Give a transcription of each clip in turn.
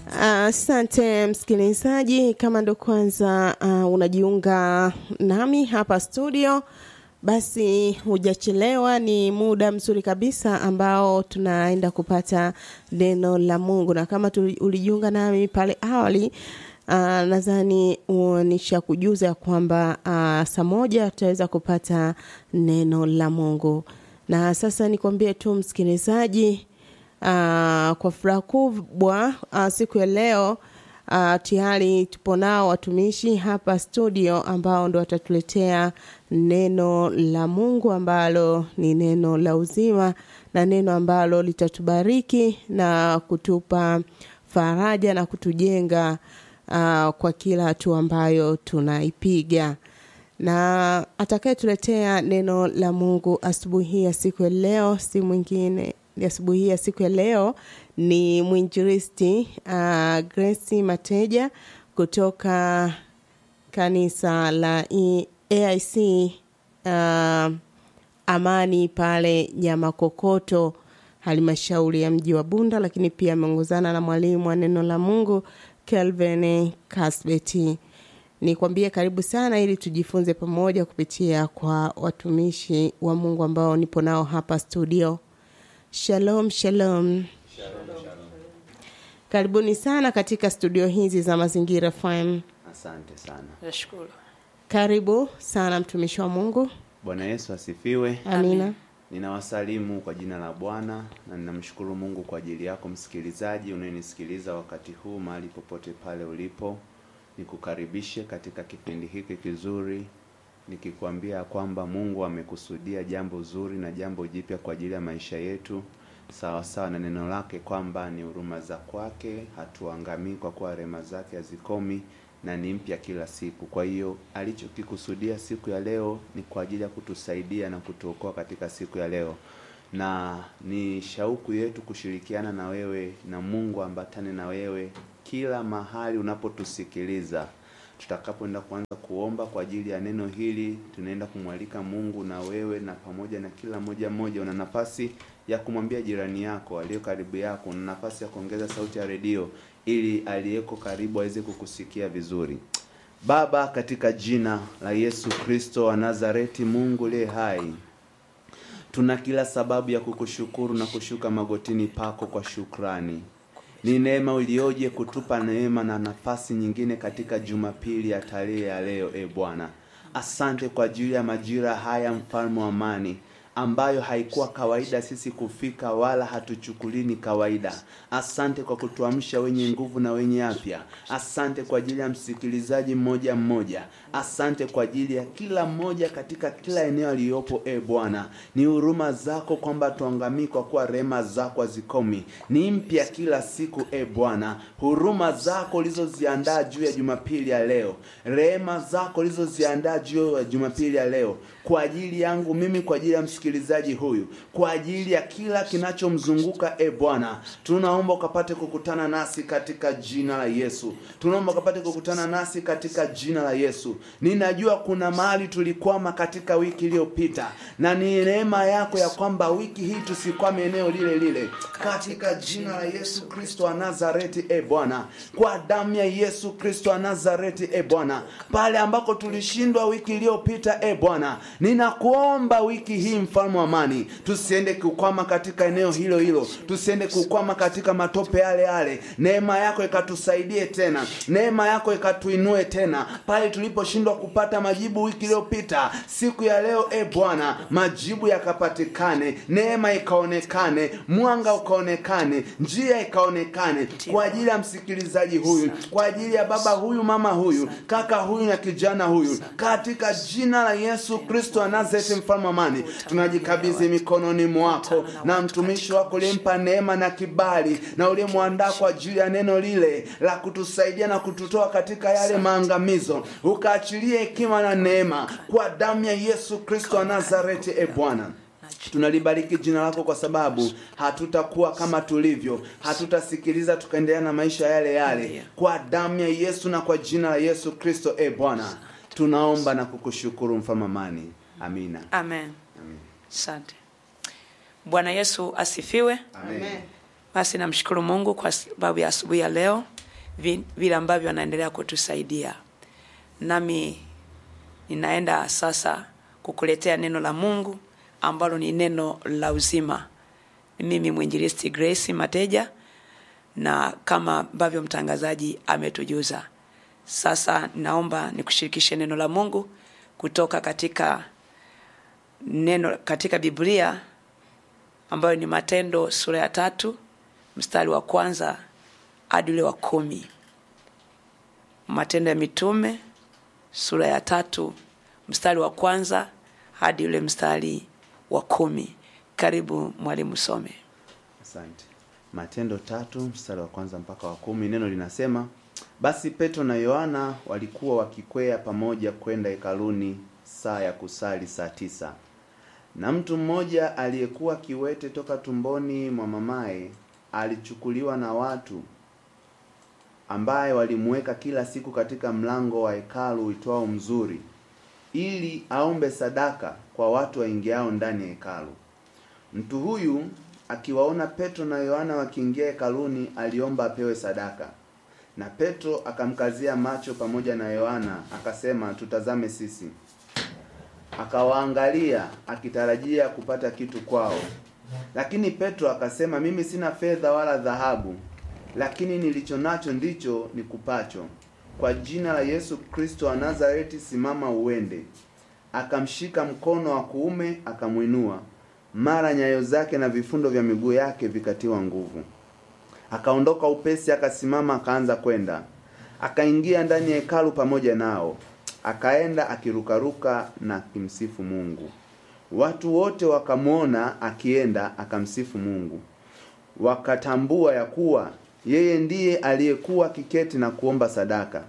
Asante uh, msikilizaji, kama ndo kwanza uh, unajiunga nami hapa studio, basi hujachelewa. Ni muda mzuri kabisa ambao tunaenda kupata neno la Mungu, na kama ulijiunga nami pale awali uh, nadhani uh, nishakujuza kwamba uh, saa moja tutaweza kupata neno la Mungu, na sasa nikwambie tu msikilizaji Uh, kwa furaha kubwa uh, siku ya leo uh, tayari tupo nao watumishi hapa studio ambao ndo watatuletea neno la Mungu ambalo ni neno la uzima na neno ambalo litatubariki na kutupa faraja na kutujenga uh, kwa kila hatua ambayo tunaipiga na atakayetuletea neno la Mungu asubuhi ya siku ya leo si mwingine asubuhi ya siku ya leo ni mwinjilisti uh, Grace Mateja kutoka kanisa la e, AIC uh, Amani pale Nyamakokoto, halmashauri ya mji wa Bunda, lakini pia ameongozana na mwalimu wa neno la Mungu Kelvin Kasbeti. Nikwambie karibu sana ili tujifunze pamoja kupitia kwa watumishi wa Mungu ambao nipo nao hapa studio. Shalom, shalom. Shalom, shalom. Karibuni sana katika studio hizi za Mazingira FM. Asante sana. Nashukuru. Karibu sana mtumishi wa Mungu. Bwana Yesu asifiwe. Amina. Ninawasalimu kwa jina la Bwana na ninamshukuru Mungu kwa ajili yako msikilizaji unayenisikiliza wakati huu mahali popote pale ulipo. Nikukaribishe katika kipindi hiki kizuri nikikwambia kwamba Mungu amekusudia jambo zuri na jambo jipya kwa ajili ya maisha yetu, sawa sawa na neno lake kwamba ni huruma za kwake hatuangamii, kwa kuwa rehema zake hazikomi na ni mpya kila siku. Kwa hiyo alichokikusudia siku ya leo ni kwa ajili ya kutusaidia na kutuokoa katika siku ya leo, na ni shauku yetu kushirikiana na wewe na Mungu ambatane na wewe kila mahali unapotusikiliza tutakapoenda kuanza kuomba kwa ajili ya neno hili, tunaenda kumwalika Mungu na wewe na pamoja na kila moja moja, una nafasi ya kumwambia jirani yako aliyo karibu yako, una nafasi ya kuongeza sauti ya redio ili aliyeko karibu aweze kukusikia vizuri. Baba, katika jina la Yesu Kristo wa Nazareti, Mungu liye hai, tuna kila sababu ya kukushukuru na kushuka magotini pako kwa shukrani. Ni neema ulioje kutupa neema na nafasi nyingine katika Jumapili ya tarehe ya leo. E Bwana, asante kwa ajili ya majira haya, mfalme wa amani, ambayo haikuwa kawaida sisi kufika, wala hatuchukulini kawaida. Asante kwa kutuamsha wenye nguvu na wenye afya. Asante kwa ajili ya msikilizaji mmoja mmoja. Asante kwa ajili ya kila mmoja katika kila eneo aliyopo. E Bwana, ni huruma zako kwamba tuangamii, kwa kuwa rehema zako hazikomi, ni mpya kila siku. E Bwana, huruma zako ulizoziandaa juu ya Jumapili ya leo, rehema zako ulizoziandaa juu ya Jumapili ya leo kwa ajili yangu mimi, kwa ajili ya msikilizaji huyu, kwa ajili ya kila kinachomzunguka. E Bwana, tunaomba ukapate kukutana nasi katika jina la Yesu. Tunaomba ukapate kukutana nasi katika jina la Yesu. Ninajua kuna mahali tulikwama katika wiki iliyopita, na ni neema yako ya kwamba wiki hii tusikwame eneo lile lile, katika jina la Yesu Kristo wa Nazareti. E Bwana, kwa damu ya Yesu Kristo wa Nazareti. E Bwana, pale ambako tulishindwa wiki iliyopita, e Bwana, ninakuomba wiki hii, mfalme wa amani, tusiende kukwama katika eneo hilo hilo, tusiende kukwama katika matope yale yale. Neema yako ikatusaidie tena, neema yako ikatuinue tena pale tuliposhindwa kupata majibu wiki iliyopita. Siku ya leo, e Bwana, majibu yakapatikane, neema ikaonekane, mwanga ukaonekane, njia ikaonekane kwa ajili ya msikilizaji huyu, kwa ajili ya baba huyu, mama huyu, kaka huyu na kijana huyu, katika jina la Yesu Kristo wa Nazareti, mfalme amani, tunajikabidhi mikononi mwako na mtumishi wako ulimpa neema na kibali na ulimwandaa kwa ajili ya neno lile la kutusaidia na kututoa katika yale maangamizo, ukaachilie hekima na neema kwa damu ya Yesu Kristo wa Nazareti. E Bwana, tunalibariki jina lako kwa sababu hatutakuwa kama tulivyo, hatutasikiliza tukaendelea na maisha yale yale, kwa damu ya Yesu na kwa jina la Yesu Kristo. E Bwana, tunaomba na kukushukuru mfalme amani. Amina. Amen. Asante. Bwana Yesu asifiwe. Amen. Basi namshukuru Mungu kwa sababu ya asubuhi ya leo. vi- vile ambavyo anaendelea kutusaidia. Nami ninaenda sasa kukuletea neno la Mungu ambalo ni neno la uzima. Ni mimi mwinjilisti Grace Mateja, na kama ambavyo mtangazaji ametujuza, sasa naomba nikushirikishe neno la Mungu kutoka katika neno katika Biblia ambayo ni Matendo sura ya tatu mstari wa kwanza hadi ule wa kumi. Matendo ya Mitume sura ya tatu mstari wa kwanza hadi ule mstari wa kumi. Karibu mwalimu, some. Asante. Matendo tatu mstari wa kwanza mpaka wa kumi, neno linasema basi Petro na Yohana walikuwa wakikwea pamoja kwenda hekaluni saa ya kusali saa tisa, na mtu mmoja aliyekuwa kiwete toka tumboni mwa mamaye alichukuliwa na watu, ambaye walimuweka kila siku katika mlango wa hekalu uitwao Mzuri, ili aombe sadaka kwa watu waingiao ndani ya hekalu. Mtu huyu akiwaona Petro na Yohana wakiingia hekaluni, aliomba apewe sadaka. Na Petro akamkazia macho pamoja na Yohana, akasema, tutazame sisi. Akawaangalia akitarajia kupata kitu kwao. Lakini Petro akasema, mimi sina fedha wala dhahabu, lakini nilicho nacho ndicho nikupacho. Kwa jina la Yesu Kristo wa Nazareti, simama uende. Akamshika mkono wa kuume, akamwinua mara nyayo zake na vifundo vya miguu yake vikatiwa nguvu. Akaondoka upesi, akasimama, akaanza kwenda. Akaingia ndani ya hekalu pamoja nao, akaenda akirukaruka na akimsifu Mungu. Watu wote wakamwona akienda akamsifu Mungu, wakatambua ya kuwa yeye ndiye aliyekuwa kiketi na kuomba sadaka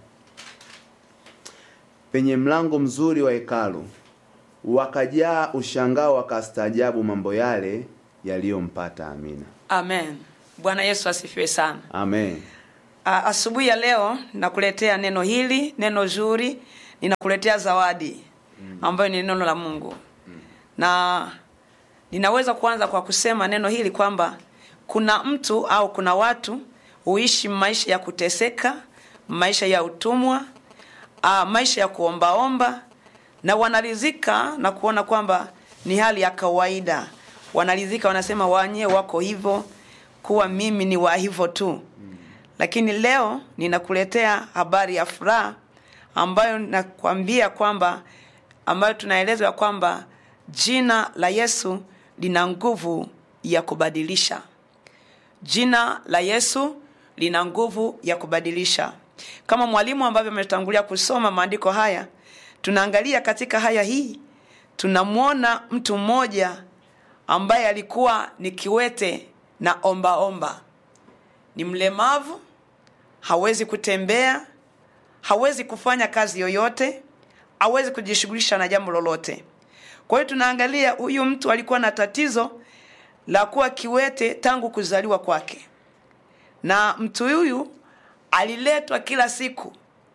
penye mlango mzuri wa hekalu wakajaa ushangao wakastaajabu mambo yale yaliyompata. Amina, Amen. Bwana Yesu asifiwe sana. amen. A- Asubuhi ya leo nakuletea neno hili, neno zuri, ninakuletea zawadi ambayo ni neno la Mungu, na ninaweza kuanza kwa kusema neno hili kwamba kuna mtu au kuna watu huishi maisha ya kuteseka, maisha ya utumwa, a, maisha ya kuombaomba na wanaridhika na kuona kwamba ni hali ya kawaida. Wanaridhika, wanasema wanye wako hivyo, kuwa mimi ni wa hivyo tu lakini leo ninakuletea habari ya furaha ambayo nakwambia kwamba ambayo tunaelezwa kwamba jina la Yesu lina nguvu ya kubadilisha. Jina la Yesu lina nguvu ya kubadilisha. Kama mwalimu ambavyo ametangulia kusoma maandiko haya, tunaangalia katika haya hii, tunamwona mtu mmoja ambaye alikuwa ni kiwete na ombaomba omba ni mlemavu, hawezi kutembea, hawezi kufanya kazi yoyote, hawezi kujishughulisha na jambo lolote. Kwa hiyo tunaangalia huyu mtu alikuwa na tatizo la kuwa kiwete tangu kuzaliwa kwake, na mtu huyu aliletwa kila siku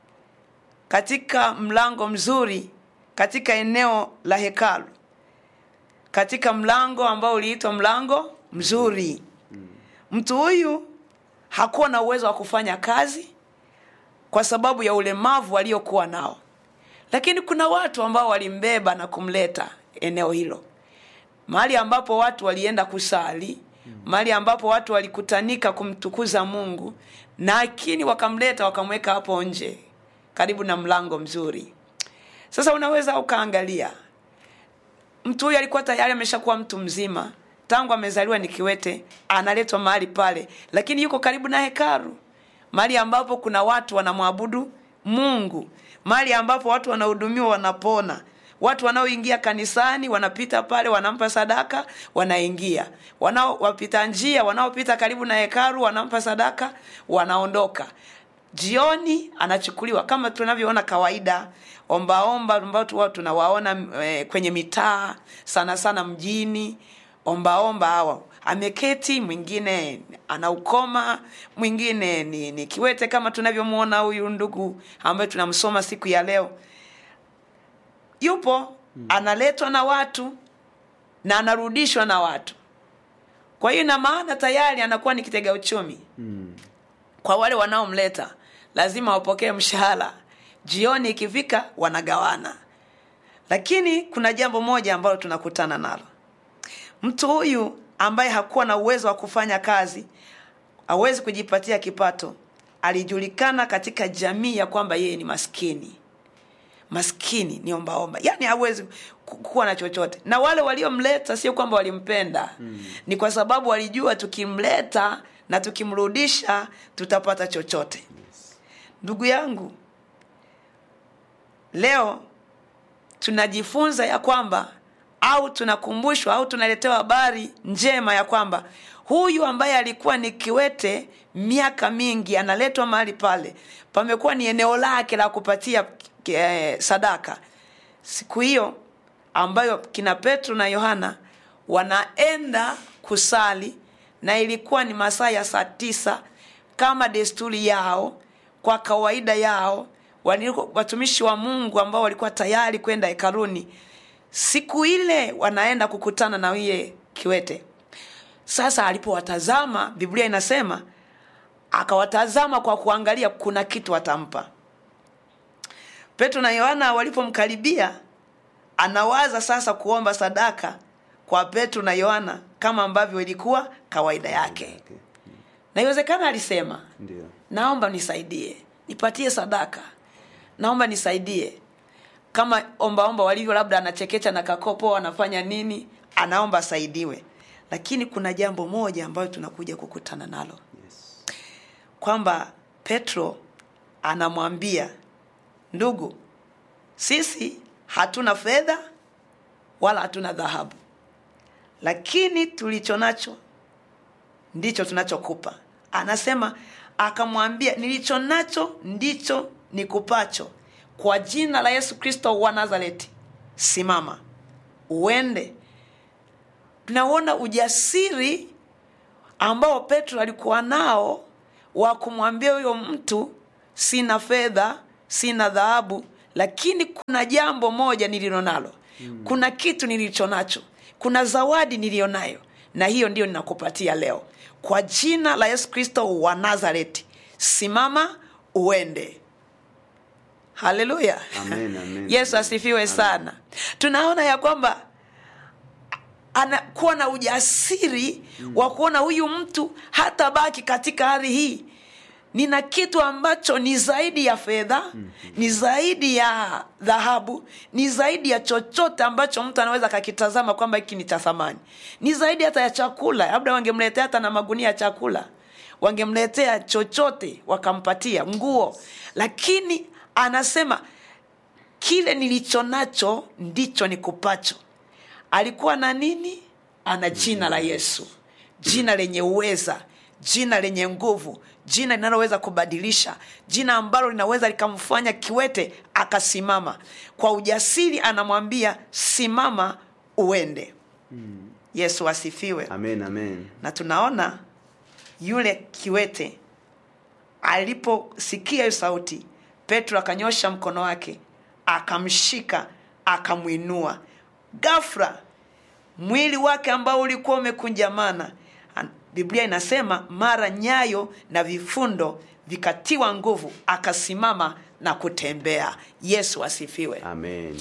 katika mlango mzuri katika eneo la hekalu, katika mlango ambao uliitwa mlango mzuri. Mtu huyu hakuwa na uwezo wa kufanya kazi kwa sababu ya ulemavu aliokuwa nao, lakini kuna watu ambao walimbeba na kumleta eneo hilo, mahali ambapo watu walienda kusali, mahali ambapo watu walikutanika kumtukuza Mungu, lakini wakamleta wakamweka hapo nje karibu na mlango mzuri. Sasa unaweza ukaangalia mtu huyu alikuwa tayari ameshakuwa mtu mzima tangu amezaliwa ni kiwete, analetwa mahali pale, lakini yuko karibu na hekalu, mahali ambapo kuna watu wanamwabudu Mungu, mahali ambapo watu wanahudumiwa, wanapona. Watu wanaoingia kanisani wanapita pale, wanampa sadaka, wanaingia. Wanao wapita njia, wanaopita karibu na hekalu, wanampa sadaka, wanaondoka. Jioni anachukuliwa kama tunavyoona kawaida, ombaomba ambao tu watu tunawaona e, kwenye mitaa sana sana mjini ombaomba hawa ameketi, mwingine ana ukoma, mwingine ni, ni kiwete kama tunavyomwona huyu ndugu ambaye tunamsoma siku ya leo. Yupo analetwa na watu na anarudishwa na watu. Kwa hiyo ina maana tayari anakuwa ni kitega uchumi Mm. kwa wale wanaomleta, lazima wapokee mshahara jioni ikifika wanagawana lakini kuna jambo moja ambalo tunakutana nalo mtu huyu ambaye hakuwa na uwezo wa kufanya kazi hawezi kujipatia kipato alijulikana katika jamii ya kwamba yeye ni maskini maskini ni ombaomba yaani hawezi ku- kuwa na chochote na wale waliomleta sio kwamba walimpenda mm. ni kwa sababu walijua tukimleta na tukimrudisha tutapata chochote ndugu yangu leo tunajifunza ya kwamba au tunakumbushwa au tunaletewa habari njema ya kwamba huyu ambaye alikuwa ni kiwete miaka mingi analetwa mahali pale pamekuwa ni eneo lake la kupatia eh, sadaka siku hiyo ambayo kina petro na yohana wanaenda kusali na ilikuwa ni masaa ya saa tisa kama desturi yao kwa kawaida yao waliko- watumishi wa mungu ambao walikuwa tayari kwenda hekaluni siku ile wanaenda kukutana na huye kiwete sasa alipowatazama biblia inasema akawatazama kwa kuangalia kuna kitu atampa petro na yohana walipomkaribia anawaza sasa kuomba sadaka kwa petro na yohana kama ambavyo ilikuwa kawaida yake Okay. na iwezekana alisema Ndio. naomba nisaidie nipatie sadaka naomba nisaidie kama ombaomba walivyo labda anachekecha na kakopo anafanya nini anaomba asaidiwe lakini kuna jambo moja ambayo tunakuja kukutana nalo Yes. kwamba petro anamwambia ndugu sisi hatuna fedha wala hatuna dhahabu lakini tulicho nacho ndicho tunachokupa anasema akamwambia nilicho nacho ndicho nikupacho kwa jina la yesu kristo wa nazareti simama uende tunaona ujasiri ambao petro alikuwa nao wa kumwambia huyo mtu sina fedha sina dhahabu lakini kuna jambo moja nililo nalo mm. kuna kitu nilicho nacho kuna zawadi niliyo nayo na hiyo ndiyo ninakupatia leo kwa jina la yesu kristo wa nazareti simama uende haleluya Amen, amen. yesu asifiwe sana tunaona ya kwamba anakuwa na ujasiri mm. wa kuona huyu mtu hata baki katika hali hii nina kitu ambacho ni zaidi ya fedha mm. ni zaidi ya dhahabu ni zaidi ya chochote ambacho mtu anaweza akakitazama kwamba hiki ni cha thamani ni zaidi hata ya chakula labda wangemletea hata na magunia ya chakula wangemletea chochote wakampatia nguo lakini anasema kile nilicho nacho ndicho nikupacho alikuwa na nini ana jina la yesu jina lenye uweza jina lenye nguvu jina linaloweza kubadilisha jina ambalo linaweza likamfanya kiwete akasimama kwa ujasiri anamwambia simama uende yesu asifiwe Amen, amen. na tunaona yule kiwete aliposikia hiyo sauti petro akanyosha mkono wake akamshika akamwinua gafra mwili wake ambao ulikuwa umekunjamana An- biblia inasema mara nyayo na vifundo vikatiwa nguvu akasimama na kutembea yesu asifiwe Amen.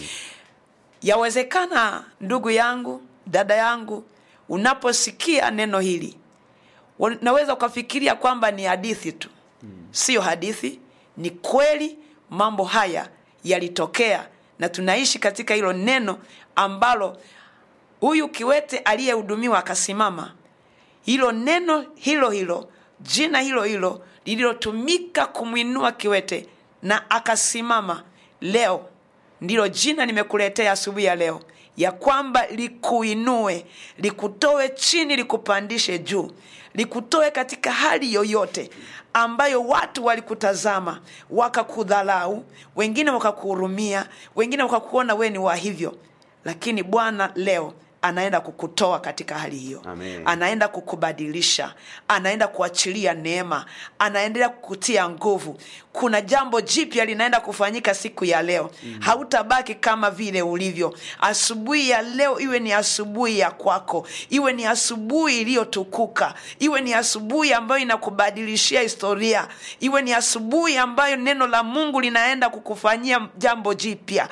yawezekana ndugu yangu dada yangu unaposikia neno hili unaweza ukafikiria kwamba ni hadithi tu siyo hadithi ni kweli mambo haya yalitokea na tunaishi katika hilo neno ambalo huyu kiwete aliyehudumiwa akasimama hilo neno hilo hilo jina hilo hilo lililotumika kumwinua kiwete na akasimama leo ndilo jina nimekuletea asubuhi ya leo ya kwamba likuinue likutoe chini likupandishe juu likutoe katika hali yoyote ambayo watu walikutazama wakakudhalau wengine wakakuhurumia wengine wakakuona wewe ni wa hivyo lakini bwana leo anaenda kukutoa katika hali hiyo Amen. anaenda kukubadilisha anaenda kuachilia neema anaendelea kukutia nguvu kuna jambo jipya linaenda kufanyika siku ya leo mm. hautabaki kama vile ulivyo asubuhi ya leo iwe ni asubuhi ya kwako iwe ni asubuhi iliyotukuka iwe ni asubuhi ambayo inakubadilishia historia iwe ni asubuhi ambayo neno la mungu linaenda kukufanyia jambo jipya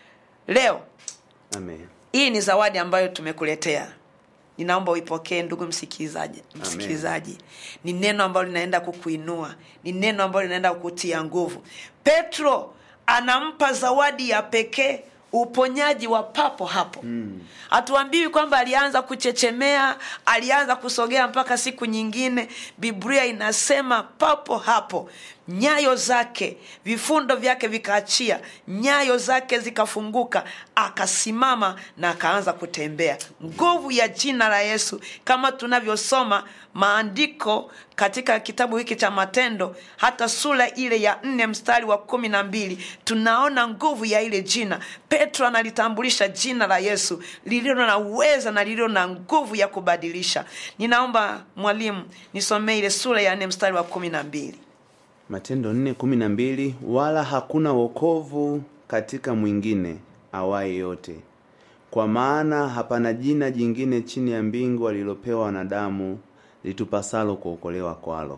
leo Amen. hii ni zawadi ambayo tumekuletea ninaomba uipokee ndugu msikilizaji msikilizaji ni neno ambalo linaenda kukuinua ni neno ambalo linaenda kukutia nguvu petro anampa zawadi ya pekee uponyaji wa papo hapo hatuambiwi kwamba alianza kuchechemea alianza kusogea mpaka siku nyingine biblia inasema papo hapo nyayo zake vifundo vyake vikaachia nyayo zake zikafunguka akasimama na akaanza kutembea nguvu ya jina la yesu kama tunavyosoma maandiko katika kitabu hiki cha matendo hata sura ile ya nne mstari wa kumi na mbili tunaona nguvu ya ile jina petro analitambulisha jina la yesu lililo na uweza na lililo na nguvu ya kubadilisha ninaomba mwalimu nisomee ile sura ya nne mstari wa kumi na mbili Matendo nne kumi na mbili wala hakuna wokovu katika mwingine awaye yote, kwa maana hapana jina jingine chini ya mbingu alilopewa wanadamu litupasalo kuokolewa kwalo.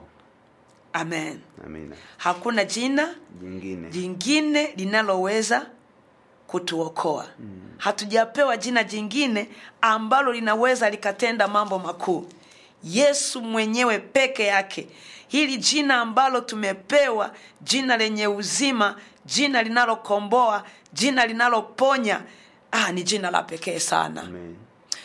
amen Amina. hakuna jina Jingine jingine linaloweza kutuokoa mm. hatujapewa jina jingine ambalo linaweza likatenda mambo makuu yesu mwenyewe peke yake hili jina ambalo tumepewa jina lenye uzima jina linalokomboa jina linaloponya ah, ni jina la pekee sana Amen.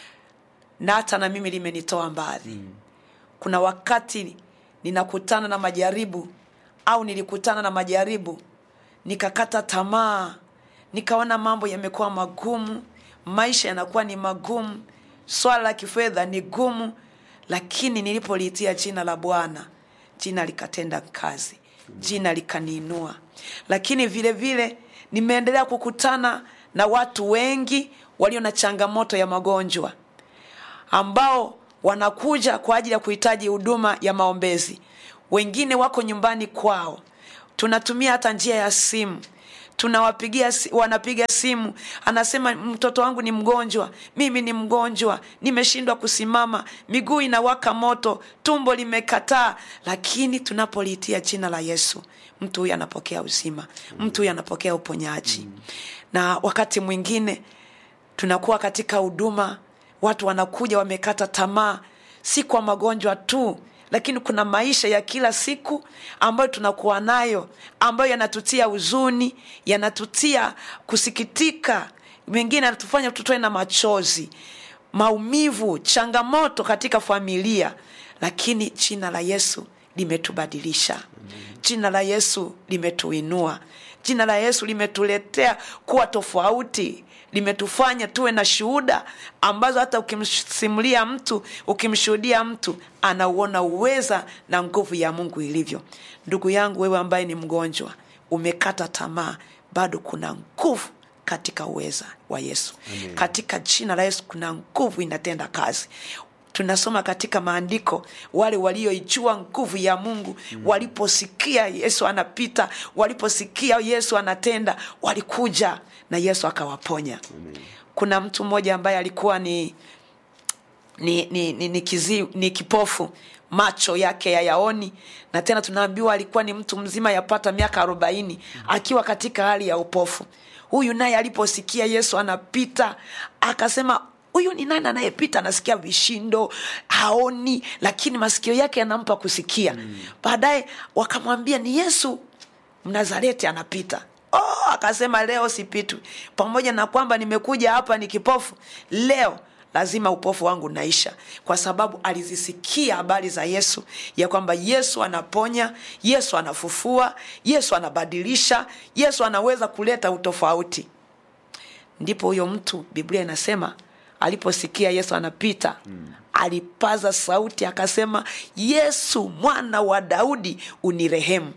na hata na mimi limenitoa mbali mm. kuna wakati ninakutana na majaribu au nilikutana na majaribu nikakata tamaa nikaona mambo yamekuwa magumu maisha yanakuwa ni magumu swala la kifedha ni gumu lakini nilipoliitia jina la bwana jina likatenda kazi jina likaniinua lakini vile vile nimeendelea kukutana na watu wengi walio na changamoto ya magonjwa ambao wanakuja kwa ajili ya kuhitaji huduma ya maombezi wengine wako nyumbani kwao tunatumia hata njia ya simu tunawapigia si- wanapiga simu anasema mtoto wangu ni mgonjwa mimi ni mgonjwa nimeshindwa kusimama miguu inawaka moto tumbo limekataa lakini tunapoliitia jina la yesu mtu huyu anapokea uzima mtu huyu anapokea uponyaji na wakati mwingine tunakuwa katika huduma watu wanakuja wamekata tamaa si kwa magonjwa tu lakini kuna maisha ya kila siku ambayo tunakuwa nayo ambayo yanatutia huzuni yanatutia kusikitika mengine yanatufanya tutoe na machozi maumivu changamoto katika familia lakini jina la yesu limetubadilisha jina la yesu limetuinua jina la yesu limetuletea kuwa tofauti limetufanya tuwe na shuhuda ambazo hata ukimsimulia mtu ukimshuhudia mtu anauona uweza na nguvu ya mungu ilivyo ndugu yangu wewe ambaye ni mgonjwa umekata tamaa bado kuna nguvu katika uweza wa yesu Amen. katika jina la yesu kuna nguvu inatenda kazi tunasoma katika maandiko wale walioijua nguvu ya mungu mm. waliposikia yesu anapita waliposikia yesu anatenda walikuja na yesu akawaponya Amen. kuna mtu mmoja ambaye alikuwa ni ni, ni, ni, ni, kizi, ni kipofu macho yake yayaoni na tena tunaambiwa alikuwa ni mtu mzima yapata miaka arobaini akiwa katika hali ya upofu huyu naye aliposikia yesu anapita akasema huyu ni nani anayepita anasikia vishindo haoni lakini masikio yake yanampa kusikia mm. baadaye wakamwambia ni yesu mnazareti anapita oh, akasema leo sipitwi pamoja na kwamba nimekuja hapa ni kipofu leo lazima upofu wangu naisha kwa sababu alizisikia habari za yesu ya kwamba yesu anaponya yesu anafufua yesu anabadilisha yesu anaweza kuleta utofauti ndipo huyo mtu biblia inasema aliposikia yesu anapita mm. alipaza sauti akasema yesu mwana wa daudi unirehemu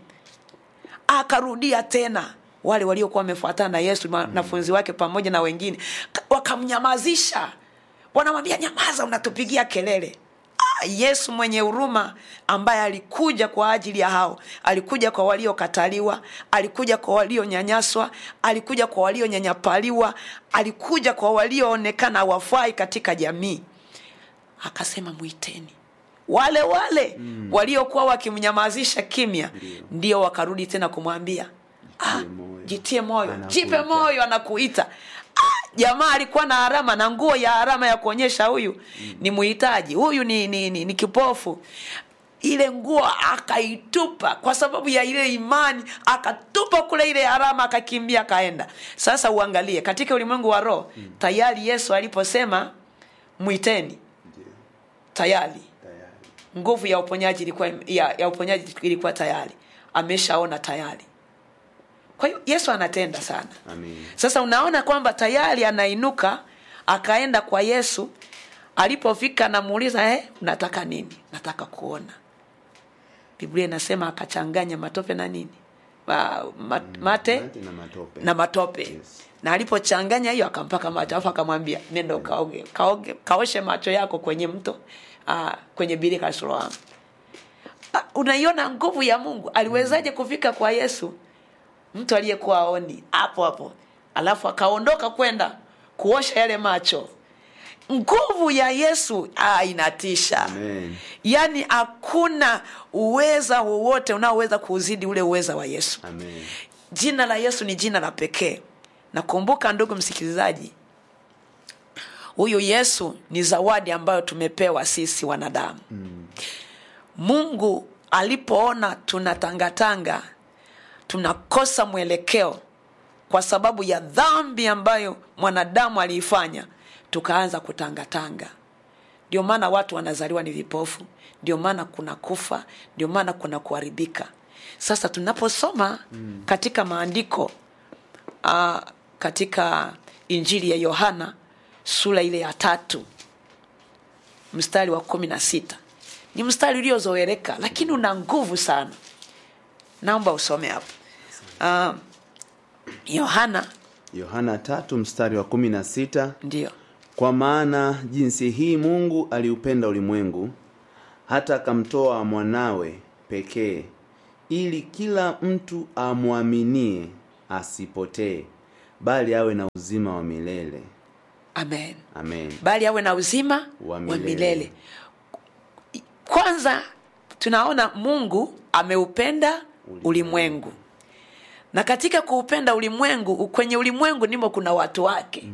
akarudia tena wale waliokuwa wamefuatana na yesu wanafunzi wake pamoja na wengine ka- wakamnyamazisha wanamwambia nyamaza unatupigia kelele Ah, yesu mwenye huruma ambaye alikuja kwa ajili ya hao alikuja kwa waliokataliwa alikuja kwa walionyanyaswa alikuja kwa walionyanyapaliwa alikuja kwa walioonekana hawafai katika jamii akasema mwiteni wale wale mm. waliokuwa wakimnyamazisha kimya ndio wakarudi tena kumwambia ah, moyo. jitie moyo Anakuita. jipe moyo anakuita ah, jamaa alikuwa na harama na nguo ya harama ya kuonyesha huyu mm. ni muhitaji huyu ni, ni, ni, ni kipofu ile nguo akaitupa kwa sababu ya ile imani akatupa kule ile harama akakimbia akaenda sasa uangalie katika ulimwengu wa roho mm. tayari yesu aliposema mwiteni Ndio, tayari tayari. nguvu ya uponyaji ilikuwa ya, ya uponyaji ilikuwa tayari ameshaona tayari kwa hiyo yesu anatenda sana Amen. sasa unaona kwamba tayari anainuka akaenda kwa yesu alipofika namuuliza eh, unataka nini nataka kuona biblia inasema akachanganya matope na nini ma, ma, mate Mate na matope. na matope Yes. na alipochanganya hiyo akampaka macho alafu akamwambia nenda kaoge, kaoge kaoshe macho yako kwenye mto uh, kwenye birika la Siloamu uh, unaiona nguvu ya mungu aliwezaje kufika kwa yesu mtu aliyekuwa aoni hapo hapo alafu akaondoka kwenda kuosha yale macho nguvu ya yesu ah, inatisha Amen. yaani hakuna uweza wowote unaoweza kuuzidi ule uweza wa yesu Amen. jina la yesu ni jina la pekee nakumbuka ndugu msikilizaji huyu yesu ni zawadi ambayo tumepewa sisi wanadamu mm. mungu alipoona tunatangatanga tunakosa mwelekeo kwa sababu ya dhambi ambayo mwanadamu aliifanya tukaanza kutangatanga ndio maana watu wanazaliwa ni vipofu ndio maana kuna kufa ndio maana kuna kuharibika sasa tunaposoma mm. katika maandiko uh, katika injili ya yohana sura ile ya tatu mstari wa kumi na sita ni mstari uliozoeleka lakini una nguvu sana naomba usome hapo uh, yohana yohana tatu mstari wa kumi na sita ndio kwa maana jinsi hii mungu aliupenda ulimwengu hata akamtoa mwanawe pekee ili kila mtu amwaminie asipotee bali awe na uzima wa milele amen amen bali awe na uzima Wa wa milele. milele kwanza tunaona mungu ameupenda ulimwengu na katika kuupenda ulimwengu kwenye ulimwengu ndimo kuna watu wake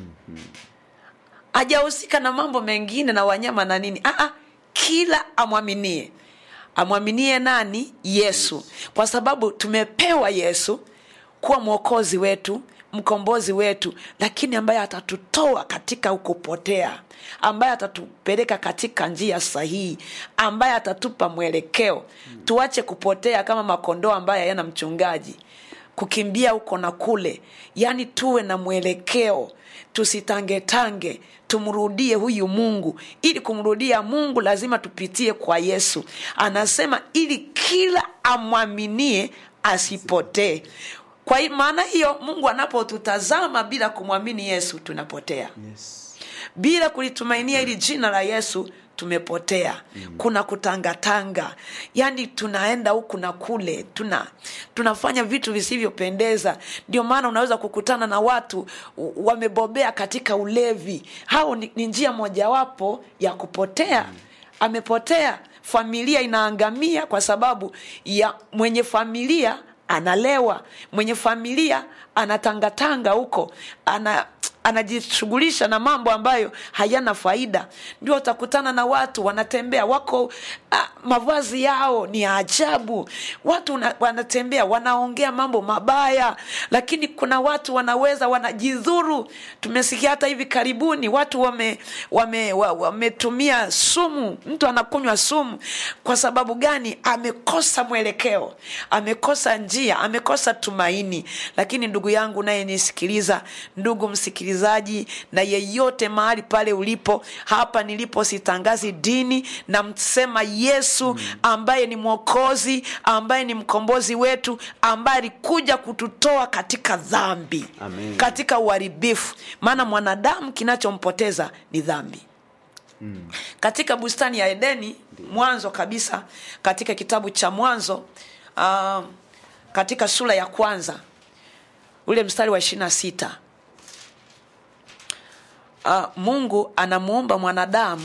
hajahusika na mambo mengine na wanyama na nini Aa, kila amwaminie amwaminie nani yesu kwa sababu tumepewa yesu kuwa mwokozi wetu mkombozi wetu lakini ambaye atatutoa katika ukupotea ambaye atatupeleka katika njia sahihi ambaye atatupa mwelekeo tuache kupotea kama makondoo ambaye hayana mchungaji kukimbia huko na kule yaani tuwe na mwelekeo tusitangetange tumrudie huyu mungu ili kumrudia mungu lazima tupitie kwa yesu anasema ili kila amwaminie asipotee kwa hi- maana hiyo mungu anapotutazama bila kumwamini yesu tunapotea yes. bila kulitumainia hili jina la yesu tumepotea mm. kuna kutangatanga yaani tunaenda huku na kule tuna tunafanya vitu visivyopendeza ndio maana unaweza kukutana na watu u- wamebobea katika ulevi hao ni, ni njia mojawapo ya kupotea mm. amepotea familia inaangamia kwa sababu ya mwenye familia analewa mwenye familia anatangatanga huko ana anajishughulisha na mambo ambayo hayana faida ndio utakutana na watu wanatembea wako uh, mavazi yao ni ya ajabu watu una, wanatembea wanaongea mambo mabaya lakini kuna watu wanaweza wanajidhuru tumesikia hata hivi karibuni watu wametumia wame, wa- wametumia sumu mtu anakunywa sumu kwa sababu gani amekosa mwelekeo amekosa njia amekosa tumaini lakini ndugu yangu naye nisikiliza ndugu msikilizaji na yeyote mahali pale ulipo hapa nilipo sitangazi dini na msema yesu ambaye ni mwokozi ambaye ni mkombozi wetu ambaye alikuja kututoa katika dhambi Amen. katika uharibifu maana mwanadamu kinachompoteza ni dhambi mm. katika bustani ya edeni mwanzo kabisa katika kitabu cha mwanzo uh, katika sura ya kwanza ule mstari wa ishiri na sita uh, mungu anamuumba mwanadamu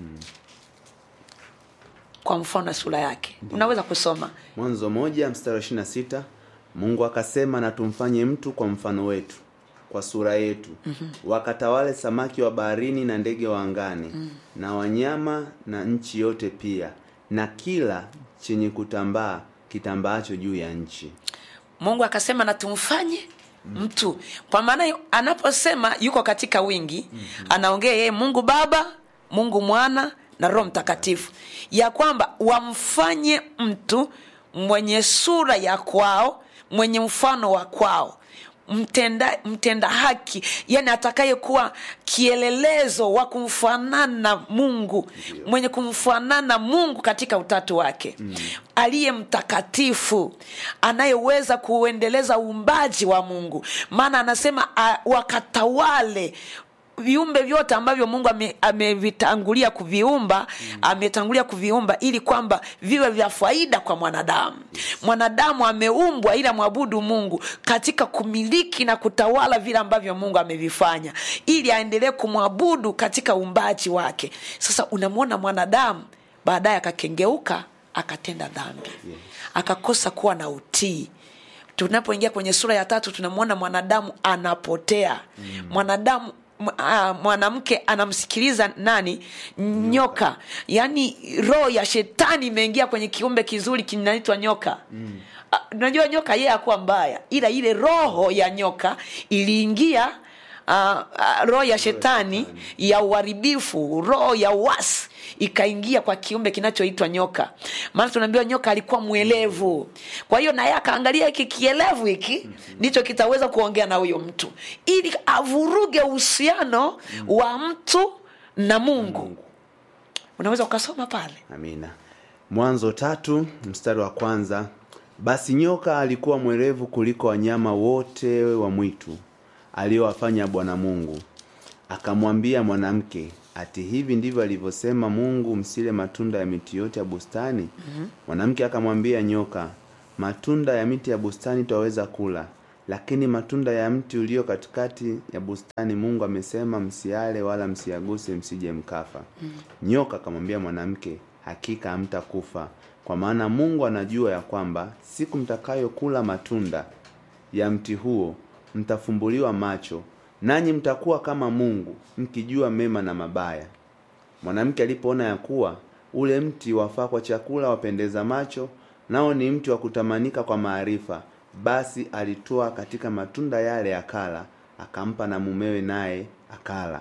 kwa mfano na sura yake unaweza kusoma mwanzo moja mstari wa ishiri na sita mungu akasema na tumfanye mtu kwa mfano wetu kwa sura yetu mm-hmm. wakatawale samaki wa baharini na ndege wa angani mm. na wanyama na nchi yote pia na kila chenye kutambaa kitambaacho juu ya nchi mungu akasema na tumfanye mtu kwa maana hiyo, anaposema yuko katika wingi mm-hmm. anaongea yeye mungu baba mungu mwana na roho mtakatifu ya kwamba wamfanye mtu mwenye sura ya kwao mwenye mfano wa kwao mtenda, mtenda haki yani atakayekuwa kielelezo wa kumfanana mungu mwenye kumfanana mungu katika utatu wake mm. aliye mtakatifu anayeweza kuuendeleza uumbaji wa mungu maana anasema uh, wakatawale viumbe vyote ambavyo mungu ame- amevitangulia kuviumba mm. ametangulia kuviumba ili kwamba viwe vya faida kwa mwanadamu mwanadamu ameumbwa ili amwabudu mungu katika kumiliki na kutawala vile ambavyo mungu amevifanya ili aendelee kumwabudu katika uumbaji wake sasa unamwona mwanadamu baadaye akakengeuka akatenda dhambi Yes. akakosa kuwa na utii tunapoingia kwenye sura ya tatu tunamwona mwanadamu anapotea mm. mwanadamu m- ah, mwanamke anamsikiliza nani nyoka yaani roho ya shetani imeingia kwenye kiumbe kizuri kinaitwa nyoka mm. unajua nyoka yeye akuwa mbaya ila ile roho ya nyoka iliingia uh, uh, roho ya shetani ya uharibifu roho ya uasi ikaingia kwa kiumbe kinachoitwa nyoka maana tunaambiwa nyoka alikuwa mwelevu kwa hiyo naye akaangalia hiki kielevu hiki ndicho kitaweza kuongea na huyo mtu ili avuruge uhusiano wa mtu na mungu unaweza ukasoma pale amina mwanzo tatu mstari wa kwanza basi nyoka alikuwa mwerevu kuliko wanyama wote wa mwitu aliyowafanya bwana mungu akamwambia mwanamke ati hivi ndivyo alivyosema mungu msile matunda ya miti yote ya bustani mm-hmm. mwanamke akamwambia nyoka matunda ya miti ya bustani twaweza kula lakini matunda ya mti ulio katikati ya bustani mungu amesema msiale wala msiaguse msije mkafa mm. nyoka akamwambia mwanamke hakika hamtakufa kwa maana mungu anajua ya kwamba siku mtakayokula matunda ya mti huo mtafumbuliwa macho nanyi mtakuwa kama mungu mkijua mema na mabaya mwanamke alipoona ya kuwa ule mti wafaa kwa chakula wapendeza macho nao ni mti wa kutamanika kwa maarifa basi alitoa katika matunda yale akala akampa na mumewe naye akala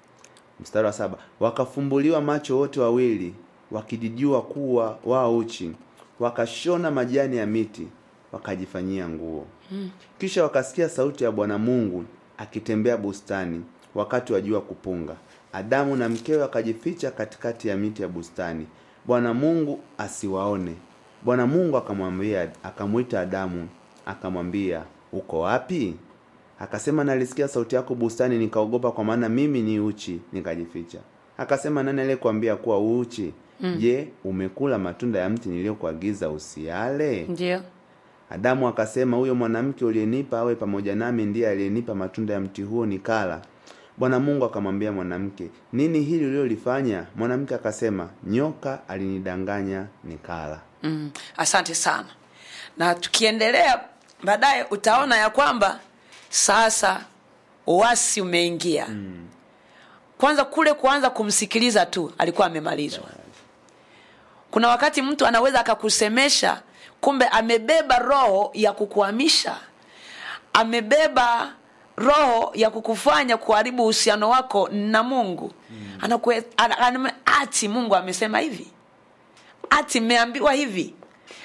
mstari wa saba wakafumbuliwa macho wote wawili wakijijua kuwa wao uchi wakashona majani ya miti wakajifanyia nguo hmm. kisha wakasikia sauti ya bwana mungu akitembea bustani wakati wa jua kupunga adamu na mkewe wakajificha katikati ya miti ya bustani bwana mungu asiwaone bwana mungu akamwambia akamwita adamu akamwambia uko wapi akasema nalisikia sauti yako bustani nikaogopa kwa maana mimi ni uchi nikajificha akasema nani aliyekuambia kuwa uchi mm. je umekula matunda ya mti niliyokuagiza usiale ndio adamu akasema huyo mwanamke uliyenipa awe pamoja nami ndiye aliyenipa matunda ya mti huo nikala bwana mungu akamwambia mwanamke nini hili ulilolifanya mwanamke akasema nyoka alinidanganya nikala mm, asante sana na tukiendelea baadaye utaona ya kwamba sasa uasi umeingia mm. kwanza kule kuanza kumsikiliza tu alikuwa amemalizwa kuna wakati mtu anaweza akakusemesha kumbe amebeba roho ya kukuhamisha amebeba roho ya kukufanya kuharibu uhusiano wako na mungu mm. Anakue, ana, ana, ati mungu amesema hivi ati mmeambiwa hivi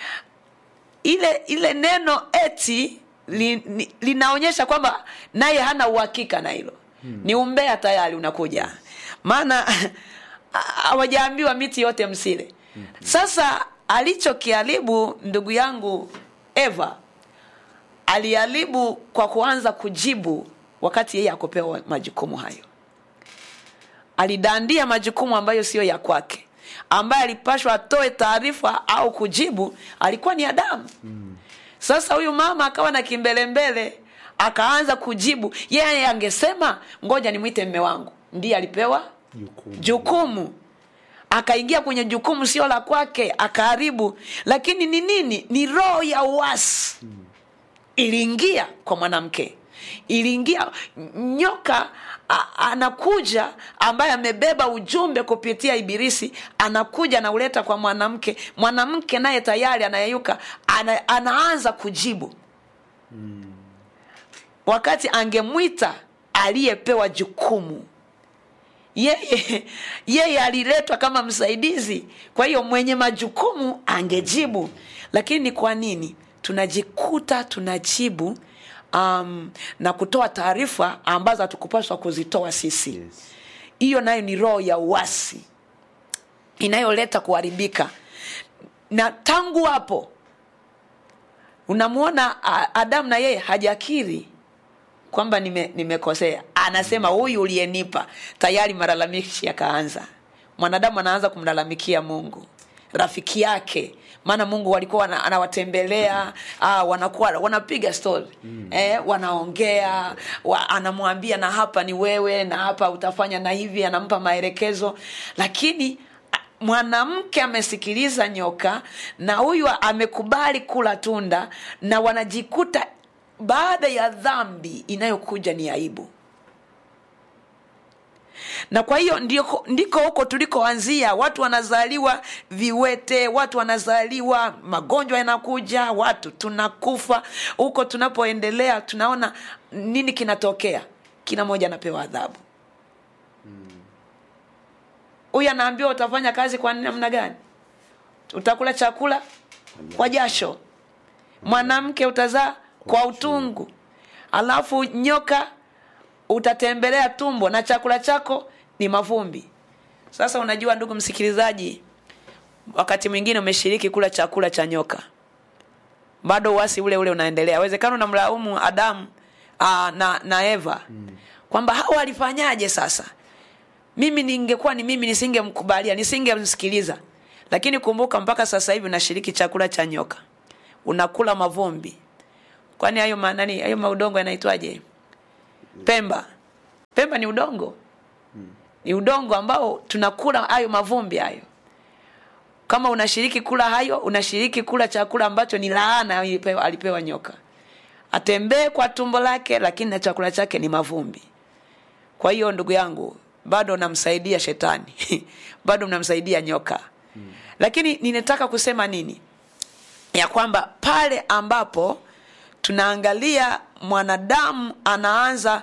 ile ile neno eti li, li, linaonyesha kwamba naye hana uhakika na hilo hmm. ni umbea tayari unakuja maana hawajaambiwa miti yote msile hmm. sasa alichokiharibu ndugu yangu eva aliharibu kwa kuanza kujibu wakati yeye akopewa majukumu hayo alidandia majukumu ambayo siyo ya kwake ambaye alipashwa atoe taarifa au kujibu alikuwa ni adamu sasa huyu mama akawa na kimbelembele akaanza kujibu yeye angesema ngoja nimwite mme wangu ndiye alipewa Jukumu. jukumu akaingia kwenye jukumu sio la kwake akaharibu lakini ni nini ni roho ya uasi iliingia kwa mwanamke iliingia nyoka a, anakuja ambaye amebeba ujumbe kupitia ibilisi anakuja anauleta kwa mwanamke mwanamke naye tayari anayeyuka ana, anaanza kujibu wakati angemwita aliyepewa jukumu yeye yeye aliletwa kama msaidizi kwa hiyo mwenye majukumu angejibu lakini ni kwa nini tunajikuta tunajibu um, na kutoa taarifa ambazo hatukupaswa kuzitoa sisi Yes. hiyo nayo ni roho ya uasi inayoleta kuharibika na tangu hapo unamwona a- adamu na yeye hajakiri kwamba nime- nimekosea anasema huyu uliyenipa tayari malalamishi yakaanza mwanadamu anaanza kumlalamikia mungu rafiki yake maana mungu walikuwa wana- anawatembelea ah, wanakuwa wanapiga story mm. eh, wanaongea wa, anamwambia na hapa ni wewe na hapa utafanya na hivi anampa maelekezo lakini a- mwanamke amesikiliza nyoka na huyu amekubali kula tunda na wanajikuta baada ya dhambi inayokuja ni aibu na kwa hiyo ndiko, ndiko huko tulikoanzia watu wanazaliwa viwete watu wanazaliwa magonjwa yanakuja watu tunakufa huko tunapoendelea tunaona nini kinatokea kila mmoja anapewa adhabu huyu anaambiwa utafanya kazi kwa namna gani utakula chakula kwa jasho mwanamke utazaa kwa utungu alafu nyoka utatembelea tumbo na chakula chako ni mavumbi sasa unajua ndugu msikilizaji wakati mwingine umeshiriki kula chakula cha nyoka bado uasi ule ule unaendelea awezekana unamlaumu adamu aa, na, na eva mm. kwamba hawa walifanyaje sasa mimi ningekuwa ni mimi nisingemkubalia nisingemsikiliza lakini kumbuka mpaka sasa hivi unashiriki chakula cha nyoka unakula mavumbi kwani hayo ma- nani hayo maudongo yanaitwaje pemba pemba ni udongo ni udongo ambao tunakula hayo mavumbi hayo kama unashiriki kula hayo unashiriki kula chakula ambacho ni laana alipewa, alipewa nyoka atembee kwa tumbo lake lakini na chakula chake ni mavumbi kwa hiyo ndugu yangu bado namsaidia shetani bado mnamsaidia nyoka hmm. lakini ninataka kusema nini ya kwamba pale ambapo tunaangalia mwanadamu anaanza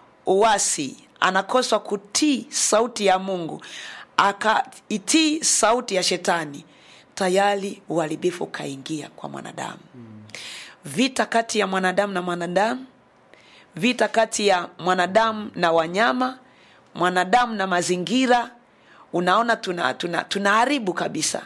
uasi anakoswa kutii sauti ya mungu akaitii sauti ya shetani tayari uharibifu ukaingia kwa mwanadamu vita kati ya mwanadamu na mwanadamu vita kati ya mwanadamu na wanyama mwanadamu na mazingira unaona tuna tuna tunaharibu kabisa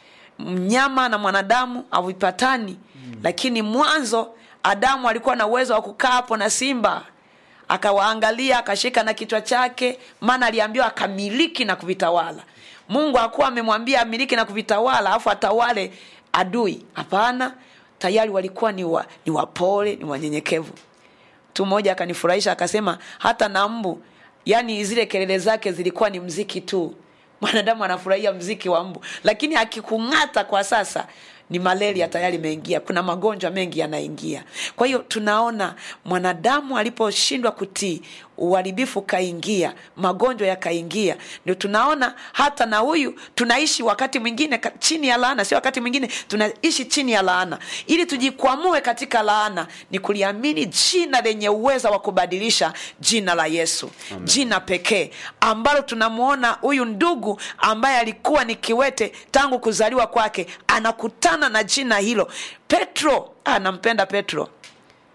mnyama na mwanadamu havipatani mm. lakini mwanzo adamu alikuwa na uwezo wa kukaa hapo na simba akawaangalia akashika na kichwa chake maana aliambiwa akamiliki na kuvitawala mungu akuwa amemwambia amiliki na kuvitawala alafu atawale adui hapana tayari walikuwa ni, wa, ni wapole ni wanyenyekevu mtu mmoja akanifurahisha akasema hata na mbu yani zile kelele zake zilikuwa ni mziki tu mwanadamu anafurahia mziki wa mbu lakini akikung'ata kwa sasa ni malaria tayari imeingia kuna magonjwa mengi yanaingia kwa hiyo tunaona mwanadamu aliposhindwa kutii uharibifu ukaingia magonjwa yakaingia ndio tunaona hata na huyu tunaishi wakati mwingine ka- chini ya laana sio wakati mwingine tunaishi chini ya laana ili tujikwamue katika laana ni kuliamini jina lenye uweza wa kubadilisha jina la yesu Amen. jina pekee ambalo tunamwona huyu ndugu ambaye alikuwa ni kiwete tangu kuzaliwa kwake anakutana na jina hilo petro anampenda petro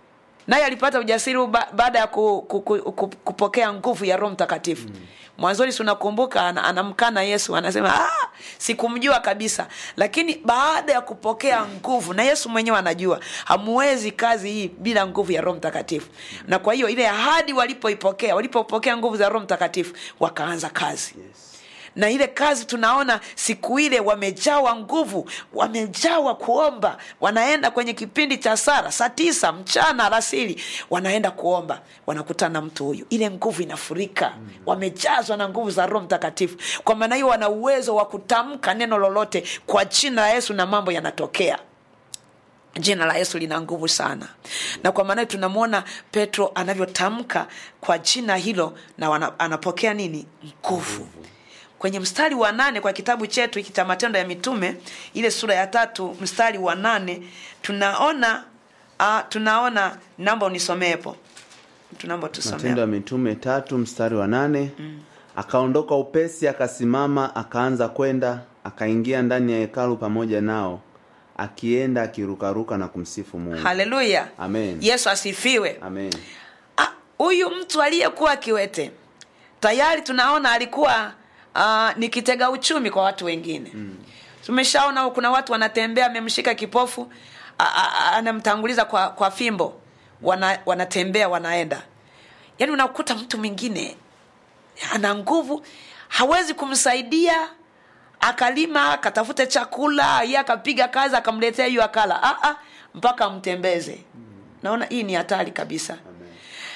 naye alipata ujasiri ba, baada ya ku, ku, ku, ku, kupokea nguvu ya roho mtakatifu mm. mwanzoni si unakumbuka ana- anamkana yesu anasema ah, sikumjua kabisa lakini baada ya kupokea nguvu na yesu mwenyewe anajua hamuwezi kazi hii bila nguvu ya roho mtakatifu na kwa hiyo ile ahadi walipoipokea walipopokea nguvu za roho mtakatifu wakaanza kazi Yes. na ile kazi tunaona siku ile wamejawa nguvu wamejawa kuomba wanaenda kwenye kipindi cha sara saa tisa mchana alasiri wanaenda kuomba wanakutana na mtu huyu ile nguvu inafurika wamejazwa na nguvu za roho mtakatifu kwa maana hiyo wana uwezo wa kutamka neno lolote kwa jina la yesu na mambo yanatokea jina la yesu lina nguvu sana na kwa maana hiyo tunamwona petro anavyotamka kwa jina hilo na wana, anapokea nini nguvu kwenye mstari wa nane kwa kitabu chetu hiki cha matendo ya mitume ile sura ya tatu mstari wa nane tunaona uh, tunaona namba unisomeepo tunaomba matendo ya tusomee mitume tatu mstari wa nane mm. akaondoka upesi akasimama akaanza kwenda akaingia ndani ya hekalu pamoja nao akienda akirukaruka na kumsifu mungu haleluya Amen. yesu asifiwe amen Ah, huyu mtu aliyekuwa kiwete tayari tunaona alikuwa uh, ni kitega uchumi kwa watu wengine mm. tumeshaona kuna watu wanatembea amemshika kipofu a- a- a- anamtanguliza kwa, kwa fimbo wana, wanatembea wanaenda yaani unakuta mtu mwingine ana nguvu hawezi kumsaidia akalima akatafute chakula ye akapiga kazi akamletea hiyo akala ah, ah, mpaka amtembeze naona hii ni hatari kabisa amen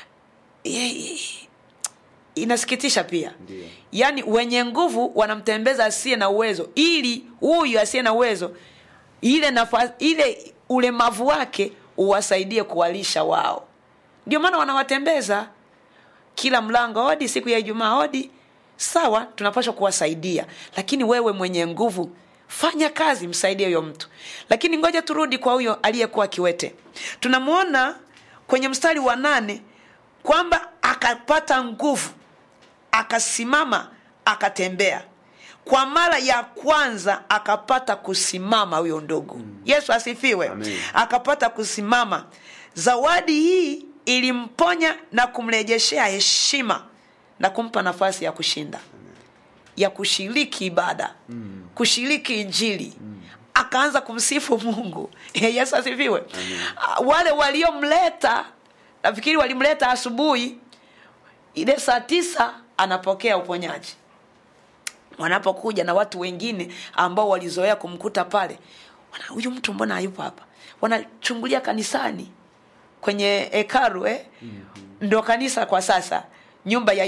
Ye- inasikitisha pia Ndiyo. yaani wenye nguvu wanamtembeza asiye na uwezo ili huyu asiye na uwezo ile nafasi ile ulemavu wake uwasaidie kuwalisha wao ndio maana wanawatembeza kila mlango hodi siku ya ijumaa hodi sawa tunapaswa kuwasaidia lakini wewe mwenye nguvu fanya kazi msaidie huyo mtu lakini ngoja turudi kwa huyo aliyekuwa kiwete tunamwona kwenye mstari wa nane kwamba akapata nguvu akasimama akatembea kwa mara ya kwanza akapata kusimama huyo ndugu mm. yesu asifiwe Amen. akapata kusimama zawadi hii ilimponya na kumrejeshea heshima na kumpa nafasi ya kushinda ya kushiriki ibada mm. kushiriki injili mm. akaanza kumsifu mungu yesu asifiwe Ah, wale waliomleta nafikiri walimleta asubuhi ile saa tisa anapokea uponyaji wanapokuja na watu wengine ambao walizoea kumkuta pale wana- huyu mtu mbona hayupo hapa wanachungulia kanisani kwenye hekaru eh? mm-hmm. ndo kanisa kwa sasa nyumba ya